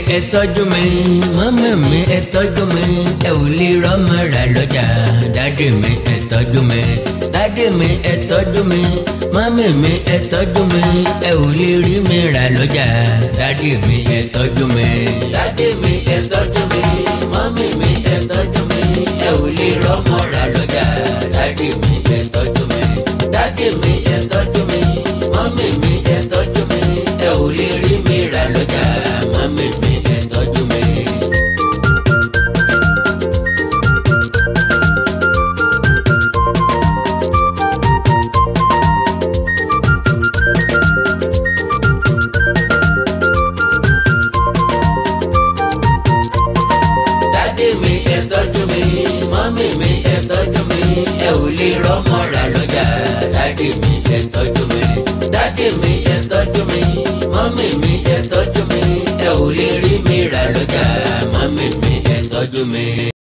ẹ tọ́jú mi mọ́mí mi ẹ tọ́jú mi ẹ ò lè rọ́mọ rà lọ́jà dádì mi ẹ tọ́jú mi dádì mi ẹ tọ́jú mi mọ́mí mi ẹ tọ́jú mi ẹ ò lè rí mi rà lọ́jà dádì mi ẹ tọ́jú mi dádì mi ẹ tọ́jú mi mọ́mí mi ẹ tọ́jú mi ẹ ò lè rọ́mọ rà lọ́jà dádì mi ẹ tọ́jú mi dádì mi ẹ tọ́jú mi mọ́mí mi ẹ tọ́jú mi ẹ ò lè rí mi rà lọ́jà mọ́mí mi ẹ tọ́jú mi. dádì mi ẹ tọ́jú mi mọ́mí mi ẹ tọ́jú mi ẹ ò lè rọ́mọ rà lọ́jà dádì mi ẹ tọ́jú mi dádì mi ẹ tọ́jú mi mọ́mí mi ẹ tọ́jú mi ẹ ò lè rí mi rà lọ́jà mọ́mí mi ẹ tọ́jú mi.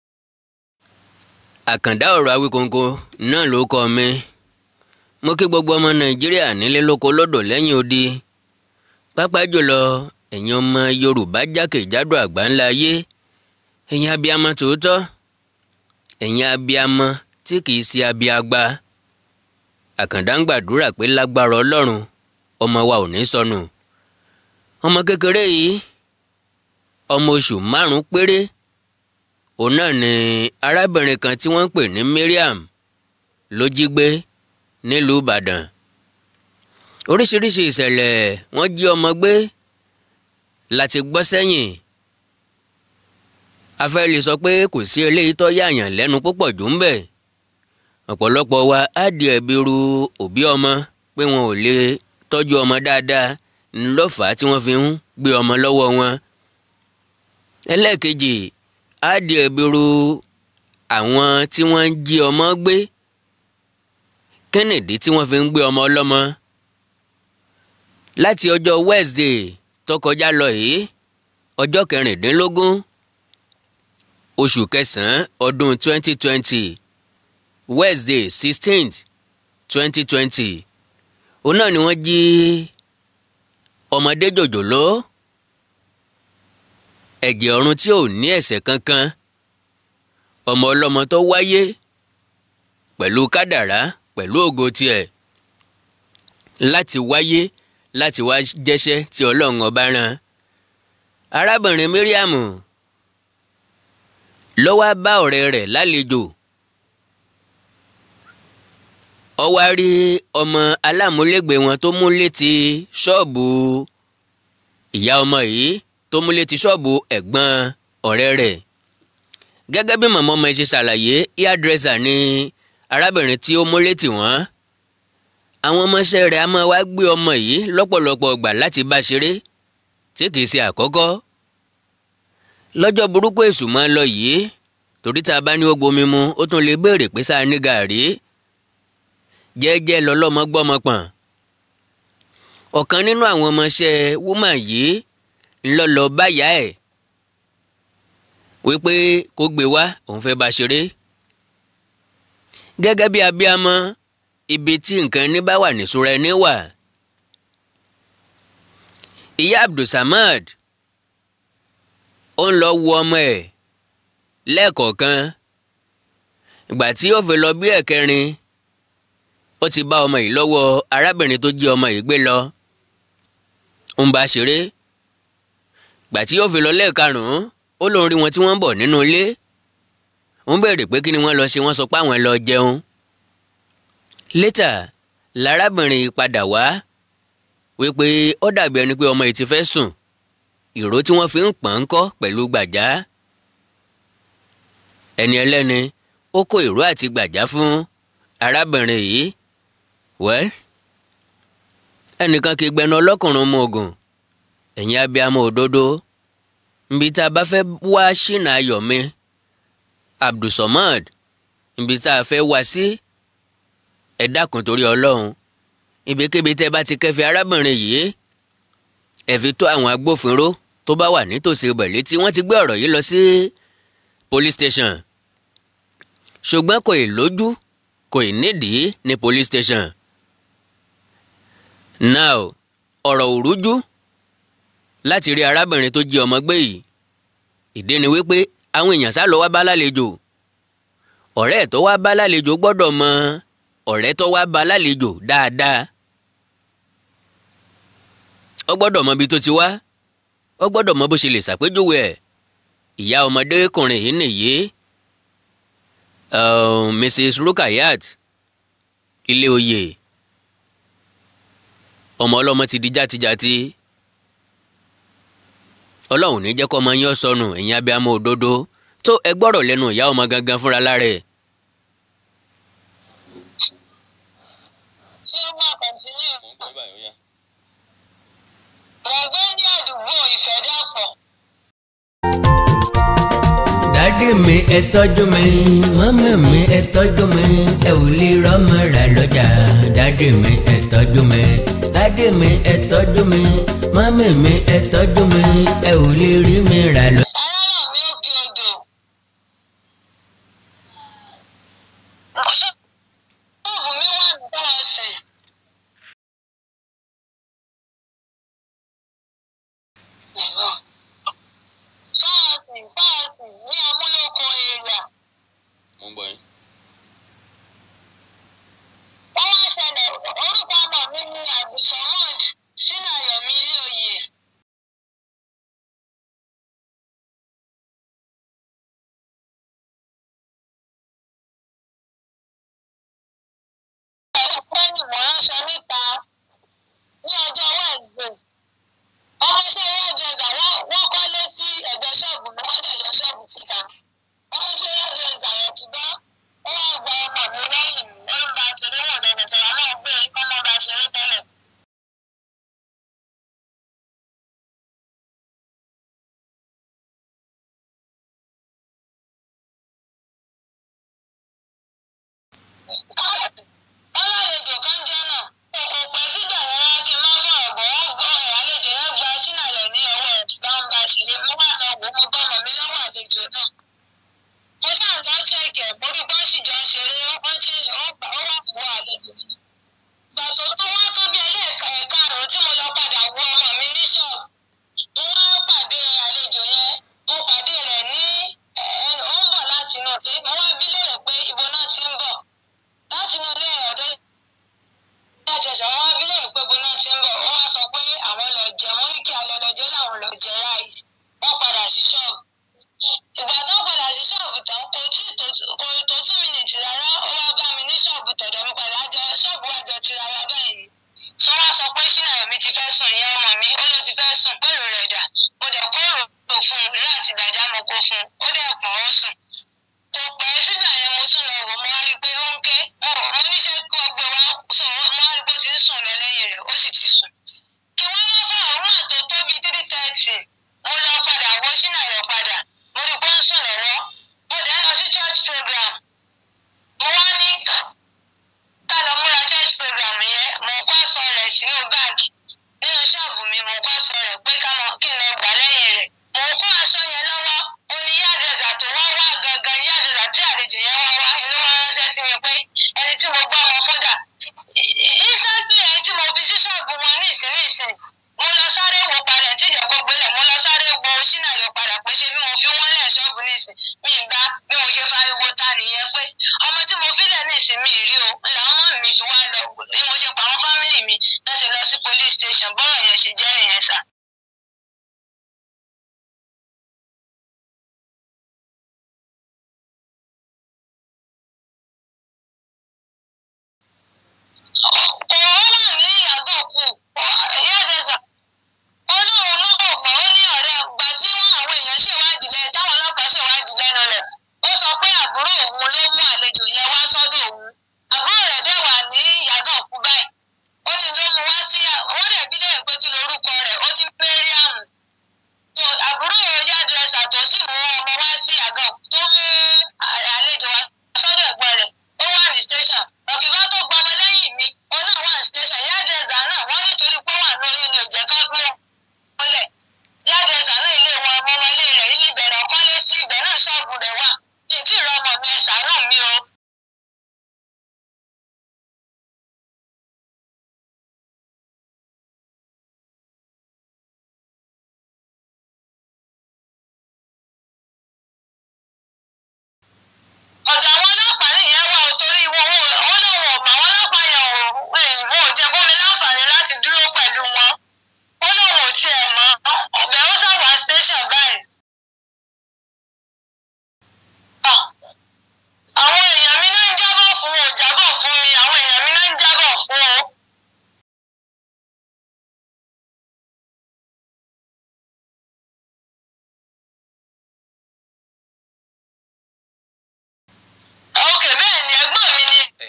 àkàndá ọ̀rọ̀ Awíkonko náà ló kọ́ mi mo kí gbogbo ọmọ Nàìjíríà nílé lóko lódò lẹ́yìn odi pápá jùlọ ẹ̀yin ọmọ Yorùbá jákèjádò àgbáńlá ayé ẹ̀yin abiyamọ tòótọ́ ẹ̀yin abiyamọ tí kìí ṣe abiagba àkàndá ń gbàdúrà pé lágbára ọlọ́run ọmọ wa ò ní sọnù ọmọ kékeré yìí ọmọ oṣù márùn péré òun náà ni arábìnrin kan tí wọ́n ń pè ní Mariam ló jí gbé nílùú Ìbàdàn oríṣiríṣi ìṣẹ̀lẹ̀ wọ́n jí ọmọ gbé láti gbọ́ sẹ́yìn a fẹ́ lè sọ pé kò sí eléyìí tó yààyàn lẹ́nu púpọ̀ jù ń bẹ̀ ọ̀pọ̀lọpọ̀ wa á di ẹ̀bi ru òbí ọmọ pé wọn ò lè tọ́jú ọmọ dáadáa ńlọ́fà tí wọ́n fi ń gbé ọmọ lọ́wọ́ wọn ẹlẹ́ẹ̀kejì á di ẹ̀bi ru àwọn tí wọ́n ń jí ọmọ gbé kẹ́nìdí tí wọ́n fi ń gbé ọmọ ọlọ́mọ láti ọjọ́ Wednesday tó kọjá lọ yìí ọjọ́ kẹrìndínlógún oṣù kẹsàn-án ọdún 2020 Wednesday 16th 2020 òun náà ni wọ́n jí ọmọdé jòjòló ẹ̀jẹ̀ ọ̀run tí ò ní ẹ̀ṣẹ̀ kankan ọmọ ọlọ́mọ tó wáyé pẹ̀lú kádàrá pẹ̀lú ògo tiẹ̀ láti wáyé láti wá jẹ́ṣẹ́ tí ọlọ́run ọba rán arábìnrin Mariam ló wá bá ọ̀rẹ́ rẹ̀ lálejò ó wá rí ọmọ alámúlégbé wọn tó mú létí ṣọ́ọ̀bù ìyá ọmọ yìí tó mú létí ṣọ́ọ̀bù ẹ̀gbọ́n ọ̀rẹ́ rẹ̀ gẹ́gẹ́ bí màmá ọmọ ẹ̀ ṣe ṣàlàyé hairdresser ni arábìnrin tí ó mú létí wọn àwọn ọmọọṣẹ́ rẹ̀ á máa wá gbé ọmọ yìí lọ́pọ̀lọpọ̀ gbà láti bá ṣeré tí kìí ṣe àkọ́kọ́ lọ́jọ́ burúkú èṣù máa ń lọ yìí torí tá a bá ní ó gbomi mu ó tún lè béèrè pé sáà ní gàárì jẹ́ẹ́jẹ́ lọ́lọ́mọ gbọ́mọ pọ̀n ọ̀kan nínú àwọn ọmọọṣẹ́ wúmà yìí ńlọ́lọ́ báyà ẹ̀ wípé kó gbé wá òun fẹ́ bá ṣeré gẹ́gẹ́ bí abíamọ ibi tí nǹkan ní bá wà níṣúra ẹni wà ìyá Abdulsamad ó ń lọ wo ọmọ ẹ̀ lẹ́ẹ̀kọ̀ọ̀kan ìgbà tí ó fi lọ bí ẹ̀kẹrin ó ti bá ọmọ yìí lọ́wọ́ arábìnrin tó jí ọmọ yìí gbé lọ ń bá ṣeré ìgbà tí ó fi lọ lẹ́ẹ̀karùn-ún ó lóun rí wọn tí wọ́n ń bọ̀ nínú ilé ń béèrè pé kí ni wọ́n lọ ṣe wọ́n sọ pé àwọn lọ jẹun létà lárábìnrin padà wá wípé ó dàbí ẹni pé ọmọ yìí ti fẹ́ sùn ìró tí wọ́n fi ń pọ̀n ń kọ́ pẹ̀lú gbàjá ẹni ẹlẹ́ni ó kó ìró àti gbàjá fún arábìnrin yìí wẹ́l ẹnìkan kì í gbẹnu ọlọ́kùnrin mú ogun ẹ̀yin abiyamọ òdodo nbí tá a bá fẹ́ wá ṣìnà ayọ̀mí Abdulsamad nbí tá a fẹ́ wá sí ẹ dákun torí ọlọ́run ibikíbi tẹ́ bá ti kẹ́fì arábìnrin yìí ẹ fi tó àwọn agbófinró tó bá wà nítòsí ibẹ̀ létí wọ́n ti gbé ọ̀rọ̀ yìí lọ sí police station ṣùgbọ́n kò ì lójú kò ì nídìí ní police station now ọ̀rọ̀ òrújú láti rí arábìnrin tó jí ọmọ gbé yìí ìdí ni wípé àwọn èèyàn sá lọ wá bá lálejò ọ̀rẹ́ ẹ̀ tó wá bá lálejò gbọ́dọ̀ mọ ọ̀rẹ́ tó wá bá lálejò dáadáa ó gbọ́dọ̀ mọ ibi tó ti wá ó gbọ́dọ̀ mọ bó ṣe lè ṣàpèjúwe ẹ̀ ìyá ọmọdékùnrin yìí nìyí uh, Mrs. Rukayat ilé oyè ọmọ ọlọ́mọ ti di játijàti ọlọ́run ní jẹ́ kó ọmọ yín sọnù ẹ̀yin abiyamọ òdodo tó ẹ gbọ́rọ̀ lẹ́nu ìyá ọmọ gangan fúnra lára ẹ̀. ṣé ó máa kọ̀ǹtínú? mo gbé ní àdúgbò ìfẹ́dàpọ̀. dádì mi ẹ tọ́jú mi mọ́mí mi ẹ tọ́jú mi ẹ ò lè rọ́mọ rà lọ́jà dádì mi ẹ tọ́jú mi dádì mi ẹ tọ́jú mi mọ́mí mi ẹ tọ́jú mi ẹ ò lè rí mi rà lọ́jà. aráàlú mi òkè odò. ṣọ́ọ̀bù mi wà ní bọ́ọ̀sì. Fáàsì fáàsì ní amúlòkọ èrìà. mo ń gbọ́ yín. Wọ́n wá ṣẹlẹ̀ orúkọ ọmọ mi ní Abdulsamad sínú Ayọ̀mí ilé oyè. Ẹ̀rọ ni mò ń sọ níta ní ọjọ́ Wẹ́ẹ̀dẹ̀. Ọmọ iṣẹ́ hairdresser wọ́n wọ́n kọ́lé sí ẹ̀gbẹ́ ṣọ́ọ̀bù mi wọ́n dẹ̀ yọ ṣọ́ọ̀bù síta. Ọmọ iṣẹ́ hairdresser yẹn ti bá ó wá gba ọmọ mi lẹ́yìn mi ó ń ba ṣeré wọ̀ dẹ̀dẹ̀ sọ̀rọ̀ náà gbé kọ́mọ ba ṣeré tẹ́lẹ̀. ọlọ́lejò kan jẹ́ náà kò pẹ́ sígbà yẹn rárá kí n má fọ ọ̀gbọ̀n wọn gbọ́ ẹ̀ àlejò yẹn gba sínàlẹ̀ ní ọwọ́ ẹ̀ bá ń ba ṣeré mo wà lọ wò mo bá ọmọ mi lọ́wọ́ àlejò náà. mo sáà lọ ṣẹ̀kẹ̀ mo rí bọ́ọ̀sì jọ ń ṣeré ó ti ó wà wọ àlejò náà. ìgbà tó tó wá tó bí ẹlẹ́ẹ̀ka ẹ̀ka àrùn tí mo lọ padà wo ọmọ mi ní ṣọ́ọ̀bù mo wá pàdé àlejò yẹn mo pàdé rẹ̀ ní ẹnu ó ń bọ̀ láti inú ilé mo wá bí léèrè pé ibo náà ti ń bọ̀ láti inú ilé ọ̀dọ́ ìdájọsọ wọn bí léèrè pé ibo náà ti ń bọ̀ wọ́n wá sọ pé àwọn lọ jẹ mo ní kí alẹ́ lọ́jọ́ làwọn lọ jẹ ráìsì wọ́n padà sí ṣọ́ọ̀bù ìgbà tó padà sí ṣọ́ọ̀bù tán kò tí kò tó two minutes rárá ó wá bá mi ní ṣọ́ọ̀bù tọ̀dọ̀ mi padà jọ ṣọ́ọ̀bù àjọ tira wa báyìí ni tí wọ́n wá sọ pé ṣínà mi ti fẹ́ sùn ìyá ọmọ mi ó ló ti fẹ́ sùn pẹ̀lú rẹ̀ dà mo dẹ̀ kó rò fún un láti gbàjá mo kó fún un ó dẹ̀ pọ̀ ó sùn kò pẹ́ sígbà yẹn mo tún lọ wò mo wá rí i pé ó ń ké mo mo níṣẹ́ kó gbé wá sọ mo wá rí i pé ó ti ń sùn lọ lẹ́yìn rẹ̀ ó sì ti sùn. kí wọ́n má fẹ́ òun náà tó tó bíi three thirty mo lọ padà wọ sínú àyọ̀ padà mo rí i pé ó ń sùn lọ́wọ́ mo dẹ̀ lọ sí church program mo wá ní ká lọ múra church program yẹn mo kó aṣọ rẹ̀ sínú báàgì nínú ṣọ́ọ̀bù mi mo kó aṣọ rẹ̀ pé ká lọ kí n lọ gbà lẹ́yìn rẹ̀ mo kó aṣọ yẹn lọ́wọ́ ó ní yáàdẹ̀dà tó wá wá gangan yáàdẹ̀dà tí àlejò yẹn wá wá inú wọn ránṣẹ́ sí mi pé ẹni tí mo gbọ́ ọmọ fúdà ìsàgbé ẹni tí mo fi sí ṣọ́ọ̀bù wọn ní ìsìn ní ìsìn mo lọ sáré wo padà tí ìjà kó gbélé mo lọ sáré wo sínú àyọ padà pé ṣé bí mo fi wọ́n lẹ̀ ṣọ́ọ̀bù ní ìsìn mi ì bá bí mo ṣe fariwo ta nìyẹn pé ọmọ tí mo filẹ̀ ní ìsìn mi ì rí o làwọn ọmọ mi fi wá lọ bí mo ṣe pa àwọn fámìlì mi lọ́sẹ̀ lọ sí police station bọ́rọ̀ yẹn ṣe jẹ́ nìyẹn sà. kò wọ́n ní ìyàgò kù ìyá àdẹ́sà olóòrùn ló bọ̀ pọ̀ ó ní ọ̀rẹ́ gbà tí wọ́n àwọn èèyàn ṣèwádìí lẹ́yìn táwọn ọlọ́pàá ṣèwádìí lẹ́nu rẹ̀ ó sọ pé àbúrò òun ló mú àlejò yẹn wá sọ́dọ̀ òun àbúrò rẹ̀ dẹ̀ wà ní ìyàgò kù báyìí ó ní ló mú wá sí wọ́n dẹ̀ bí lẹ́yìn pé kí lorúkọ rẹ̀ ó ní Mariam àbúrò ìyá àdẹ́sà tó sì mú ọmọ wá sí àgọ́ tó mú àlejò wá sọ́dọ̀ ẹ̀gbọ́n rẹ̀ ó wà ní station ọ̀kìbá tó gbọmọ lẹ́yìn mi ó náà wà ní station ìyá àdẹ́sà náà wọ́n nítorí pé wà ní oyún ni ò jẹ́ ká gbé mọ́lẹ̀ ìyá àdẹ́sà náà ilé wọn ọmọ ọmọ ilé rẹ̀ ilé ìbẹ̀rẹ̀ ọkọ́lé sí ibẹ̀ náà ṣọ́ọ̀bù rẹ̀ wà ètí ìrọmọ mi ẹ̀ ṣàánú mi o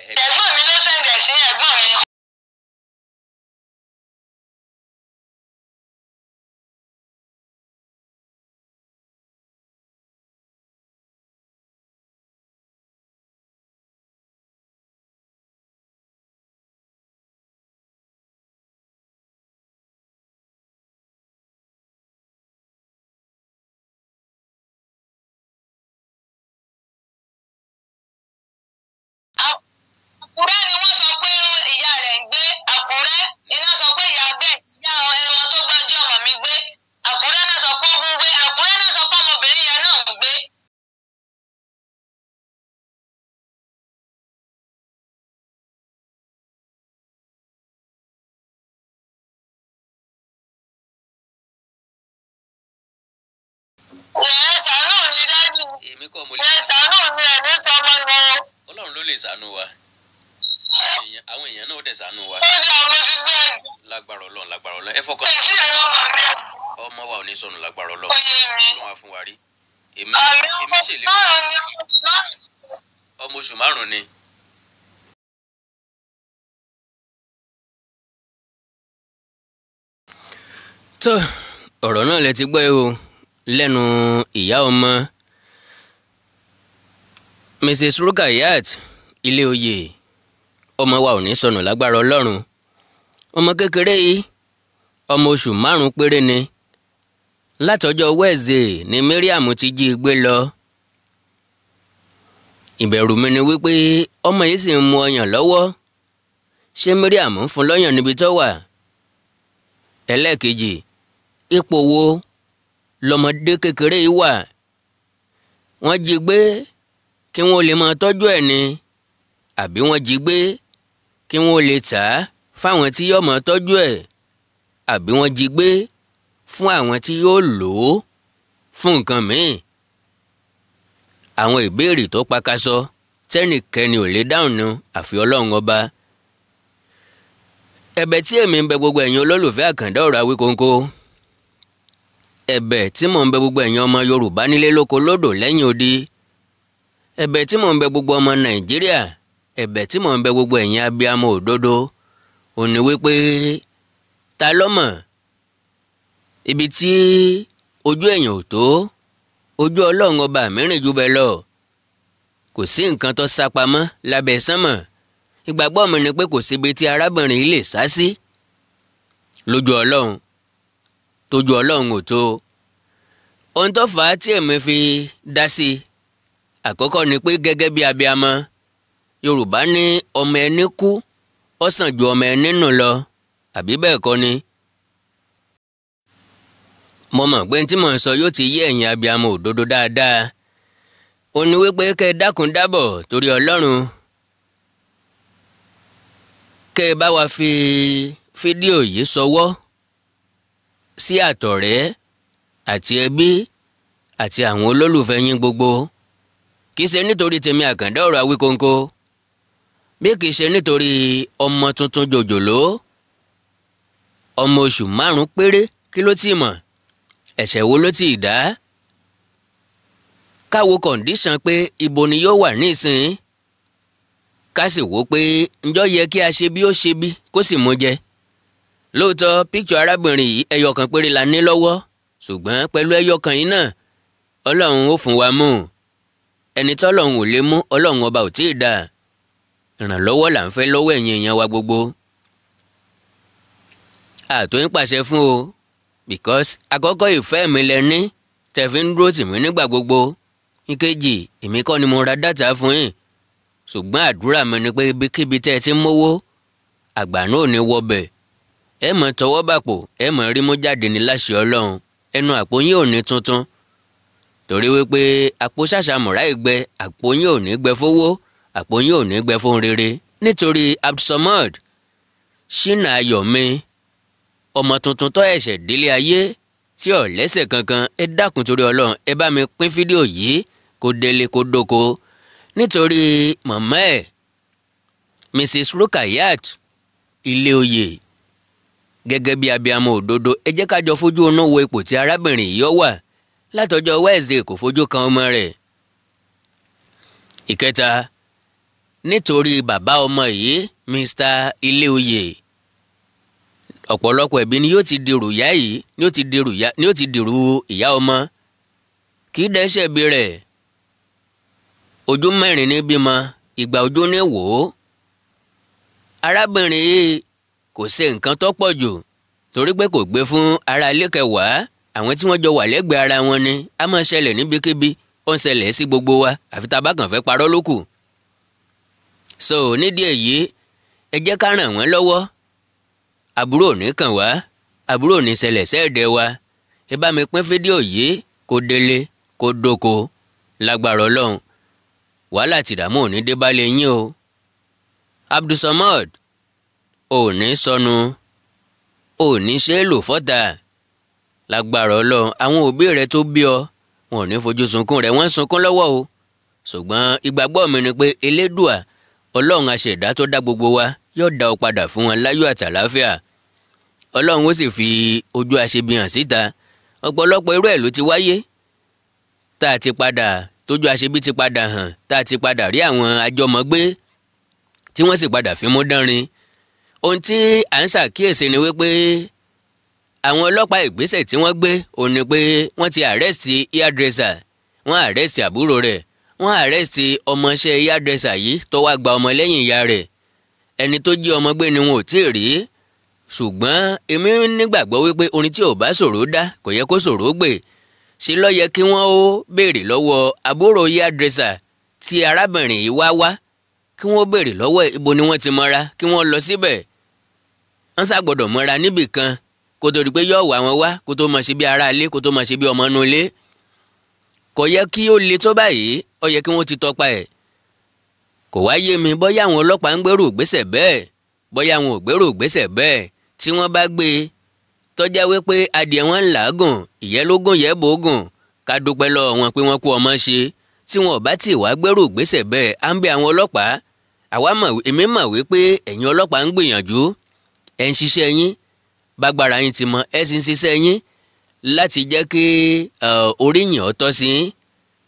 ẹ̀gbọ́n mi ló sẹ̀ǹdẹ̀ sí ẹ̀gbọ́n mi. Àkúrẹ́ ni wọ́n sọ pé ìyá rẹ̀ ń gbé Àkúrẹ́ iná sọ pé ìyá bẹ́ẹ̀ ìyá ẹmọ tó gbọ́njọ́ ọmọ mi gbé Àkúrẹ́ náà sọ pé ó ń gbé Àkúrẹ́ náà sọ pé ọmọbìnrin yẹn náà ń gbé. Ẹ ṣàánú mi dájú. èmi kọ́ mo Ẹ ṣàánú mi ẹ̀ ní sọmọ ni o. ọlọ́run ló lè ṣàánú wa àwọn èèyàn àwọn èèyàn náà ó dẹ̀ ṣàánú wa Ó ní ọmọ ti gbé ẹ̀. lágbára ọlọ́run lágbára ọlọ́run ẹ fọkàn Èyí ni ọmọ mi. ọmọ wa ò ní sọnù lágbára Ó ọlọ́run yé mi. ọlọ́run á fún wa rí èmi Àmì èmi ọmọ ṣèlérí márùn-ún ni ọmọ ti máa ń ọmọ oṣù márùn-ún ni tó ọ̀rọ̀ náà lẹ ti gbọ́ ẹ o lẹ́nu ìyá ọmọ mrs rukayat ilé oyè ọmọ wa ò ní sọnù lágbára ọlọ́run ọmọ kékeré yìí ọmọ oṣù márùn-ún péré ni látọjọ́ wednesday ni mariam ti jí i gbé lọ ìbẹ̀rù mi ni wípé ọmọ yìí sì ń mu ọyàn lọ́wọ́ ṣé mariam ń fún lọ́yàn níbi tó wà ẹlẹ́ẹ̀kejì ipò wo lọmọdé kékeré yìí wà wọ́n jí gbé kí wọ́n lè máa tọ́jú ẹ̀ ni àbí wọ́n jí gbé kí wọ́n lè tà á fáwọn tí yóò máa tọ́jú ẹ̀ àbí wọ́n jí gbé fún àwọn tí yóò lò ó fún nǹkan míì àwọn ìbéèrè tó pakasọ tẹ́nìkẹ́ni ò lè dáhùn nu àfi ọlọ́run ọba ẹ̀bẹ̀ tí èmi ń bẹ gbogbo ẹ̀yin olólùfẹ́ àkàndá ọ̀rọ̀ Awíkonko ẹ̀bẹ̀ tí mò ń bẹ gbogbo ẹ̀yin ọmọ Yorùbá nílé lóko lódò lẹ́yìn odi ẹ̀bẹ̀ tí mò ń bẹ gbogbo ọmọ Nàìjíríà ẹ̀bẹ̀ tí mò ń bẹ gbogbo ẹ̀yin abiyamọ òdodo ò ní wípé ta ló mọ̀ ibi tí ojú èèyàn ò tó ojú Ọlọ́run ọba mìíràn jù bẹ́ẹ̀ lọ kò sí nǹkan tó sá pamọ́ lábẹ́ sánmọ̀ ìgbàgbọ́ mi ni pé kò síbi tí arábìnrin yìí lè sá sí lójú ọlọ́run tójú ọlọ́run ò tó ohun tó fà á tí èmi fi dá sí i àkọ́kọ́ ni pé gẹ́gẹ́ bí abiamọ yorùbá ní ọmọ ẹni kú ó sàn ju ọmọ ẹni nù lọ àbí bẹ́ẹ̀ kọ́ ni mo mọ̀ pé tí mò ń sọ yóò ti yé ẹ̀yin abiamọ òdodo dáadáa ó ní wípé kẹ́ ẹ dákun dábọ̀ torí ọlọ́run kẹ́ ẹ bá wa fi fídíò yìí ṣọwọ́ sí àtọ̀rẹ́ àti ẹbí àti àwọn olólùfẹ́ yín gbogbo kì í ṣe nítorí tèmi àkàndá ọ̀rọ̀ Awíkonko bí kì í ṣe nítorí ọmọ tuntun jòjòló ọmọ oṣù márùn-ún péré kí ló ti mọ̀ ẹ̀ṣẹ̀ wo ló ti dá káwo kọ̀ǹdíṣàn pé ibo ni yóò wà nísìnyí ká sì wò pé ǹjọ́ yẹ kí a ṣe bí ó ṣe bí kó sì mú jẹ. lóòótọ́ píkṣọ arábìnrin yìí ẹyọ kan péré la ní lọ́wọ́ ṣùgbọ́n pẹ̀lú ẹyọ kan yìí náà ọlọ́run ó fún wa mú ẹni tọ́lọ́run ò lè mú ọlọ́run ọba ò tí ì dà ìrànlọ́wọ́ là ń fẹ́ lọ́wọ́ ẹ̀yin èèyàn wa gbogbo. àtò ń pàṣẹ fún o because àkọ́kọ́ ìfẹ́ mi lẹ ní tẹ̀fí ń dúró tì mí nígbà gbogbo ìkejì èmi kọ́ ni mo ra dátà fún yín ṣùgbọ́n àdúrà mi ni pé ibikíbi tẹ́ ẹ ti ń mówó àgbà náà ò ní wọbẹ̀ ẹ mọ̀ tọwọ́ bàpò ẹ mọ̀ rí mú jáde ní láṣẹ ọlọ́run ẹnu àpò yín ò ní tuntun torí wípé àpò ṣàṣàmùrà ìgbẹ àpò yín ò ní gbẹ fowó àpò yín ò ní gbẹ fún rere nítorí Abdulsamad ṣínà ayọ̀mí ọmọ tuntun tó ẹ̀ṣẹ̀ délé ayé tí ò lẹ́sẹ̀ kankan ẹ dákun torí ọlọ́run ẹ bá mi pín fídíò yìí kó délé kó dóko nítorí màmá ẹ̀ mrs rukayat ilé oyè gẹ́gẹ́ bí abiyamọ òdodo ẹ jẹ́ ká jọ fojú inú wo ipò tí arábìnrin yìí wà látọjọ́ wednesday kò fojú kan ọmọ rẹ̀ ìkẹta nítorí bàbá ọmọ yìí Mr. Iléoyè ọ̀pọ̀lọpọ̀ ẹ̀bí ni yóò ti dèrò ìyá yìí ni yóò ti dèrò ìyá ni yóò ti dèrò ìyá ọmọ kì í dẹ́sẹ̀ bí rẹ̀ ojú mẹ́rin ní bímọ ìgbà ojú ní wò ó arábìnrin yìí kò ṣe nǹkan tó pọ̀ jù torí pé kò gbé fún ara ilé kẹwàá àwọn tí wọ́n jọ wà lẹ́gbẹ̀ẹ́ ara wọn ni a máa ṣẹlẹ̀ níbikíbi ó ń ṣẹlẹ̀ sí gbogbo wa àfi tá a bá kàn fẹ́ parọ́ ló kù. so nídìí èyí ẹ jẹ́ ká ràn wọ́n lọ́wọ́ àbúrò ò ní kàn wá àbúrò ò ní ṣẹlẹ̀ sẹ́ẹ̀dẹ̀ wa ẹ bá mi pín fídíò yìí kó délé kó dóko lágbára ọlọ́run wàhálà tìdààmú ò ní dé bá lè yín o Abdulsamad ò ní sọnù ò ní ṣe é lò fọ́tà lágbára ọlọ́run àwọn òbí rẹ tó bí ọ wọn ò ní fojú sunkún rẹ wọ́n ń sunkún lọ́wọ́ o ṣùgbọ́n ìgbàgbọ́ mi ni pé elédùà ọlọ́run aṣẹ̀dá tó dá gbogbo wa yóò dá ọ padà fún wọn láyọ̀ àtàláfíà ọlọ́run ó sì fi ojú aṣebi hàn síta ọ̀pọ̀lọpọ̀ irú ẹ̀ ló ti wáyé tá a ti padà tójú aṣebi ti padà hàn tá a ti padà rí àwọn àjọmọ̀gbé tí wọ́n sì padà fi mú dánrin ohun tí à ń ṣàkíyèsí ni wípé àwọn ọlọ́pàá ìgbésẹ̀ tí wọ́n gbé òun ni pé wọ́n ti àrẹ́sì hairdresser wọ́n àrẹ́sì àbúrò rẹ̀ wọ́n àrẹ́sì ọmọọṣẹ́ hairdresser yìí tó wá gba ọmọ lẹ́yìn ìyá rẹ̀ ẹni tó jí ọmọ gbé ni wọn ò tí ì rí ṣùgbọ́n èmi nígbàgbọ́ wípé orin tí ò bá ṣòro dá kò yẹ kó ṣòro gbé ṣe ló yẹ kí wọ́n ó béèrè lọ́wọ́ àbúrò hairdresser tí arábìnrin yìí wá wá kí wọ́n béèrè lọ́wọ́ ibo ni wọ́n ti mọ́ra kí wọ́n lọ síbẹ̀ wọ́n ṣàgbọ́dọ̀ mọ́ra níbì kan kó tó di pé yóò wá wọn wá kó tó máa ṣe bí ará ilé kó tó máa ṣe bí ọmọ inú ilé kò yẹ kí ó le tó báyìí ó yẹ kí wọ́n ti tọpa ẹ̀ kò wá yé mi bóyá àwọn ọlọ́pàá ń gbèrò ìgbésẹ̀ bẹ́ẹ̀ bóyá àwọn ò gbèrò ìgbésẹ̀ bẹ́ẹ̀ tí wọ́n bá gbé e tọ́já wípé adìẹ wọn ń làágùn ìyẹ́ ló gùn yẹ́ bò gùn ká dúpẹ́ lọ́wọ́ wọn pé wọ́n kú ọmọ ṣe tí wọn ò bá tì wá gbèrò ìgbésẹ̀ bẹ́ẹ̀ à ń bẹ àwọn ọlọ́pàá àwa mọ̀ èmi mọ̀ wípé ẹ̀yin ọlọ́pàá ń gbìyànjú ẹ̀ ń ṣiṣẹ́ yín bágbára yín ti mọ ẹ sì ń ṣiṣẹ́ yín láti jẹ́ kí oríyìn ó tọ́ sí yín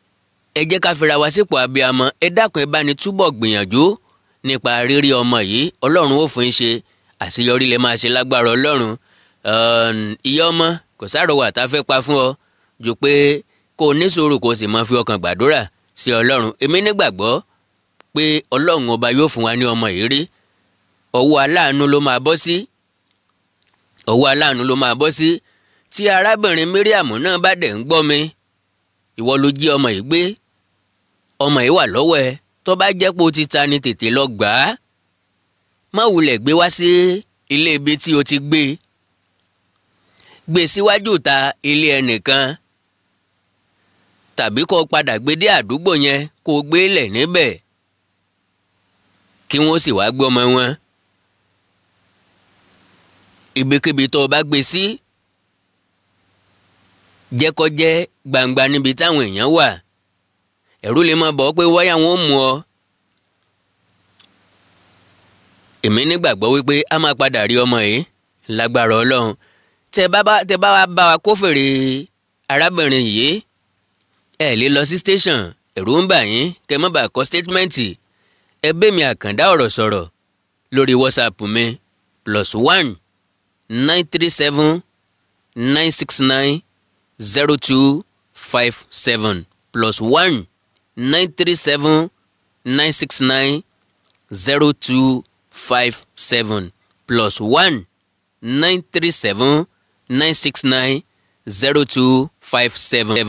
ẹ jẹ́ ká fira wa sípò abiyamọ ẹ dákun ẹ bá ní túbọ̀ gbìyànjú nípa rírí ọmọ yìí ọlọ́run ó fún yín ṣe àṣeyọrí lè máa ṣe lágbára ọlọ́run ìyá ọmọ kò sáròwà tá a fẹ́ pa fún ọ jù pé kó o ní sùúrù kó o sì máa fi ọkàn gbàdúrà sí ọlọ́run èmi nígbàgbọ́ pé ọlọ́run ọba yóò fún wa ní ọmọ yìí rí ọwọ́ aláàánú ló máa bọ́ sí ọwọ́ aláàánú ló máa bọ́ sí tí arábìnrin Mariam náà bá dẹ̀ ń gbọ́ mi ìwọ ló jí ọmọ yìí gbé ọmọ yìí wà lọ́wọ́ ẹ tó bá jẹ́ pé o ti ta ni tètè lọ gbà á má wulẹ̀ gbé wá sí ilé ibi tí o ti gbé gbé síwájú ta ilé ẹnìkan tàbí kó o padà gbé dé àdúgbò yẹn kó o gbé lẹ̀ níbẹ̀ kí wọ́n sì wá gbé ọmọ wọn ibikíbi tó o bá gbé sí jẹ́ kó jẹ́ gbangba níbi táwọn èèyàn wà ẹ̀rù lè máa bọ̀ ọ́ pé wáyà wọn ò mú ọ. èmi nígbàgbọ́ wípé a máa padà rí ọmọ yìí lágbára ọlọ́run tẹ bá bá tẹ bá wa bá wa kófèrè arábìnrin yìí ẹ lè lọ sí station ẹ̀rù ń bà yín kẹ má bàa kọ statementì ẹ bẹ́ mi àkàndá ọ̀rọ̀ sọ̀rọ̀ lórí whatsapp mi plus one nine three seven nine six nine zero two five seven plus one nine three seven nine six nine zero two five seven plus one nine three seven nine six nine zero two five seven.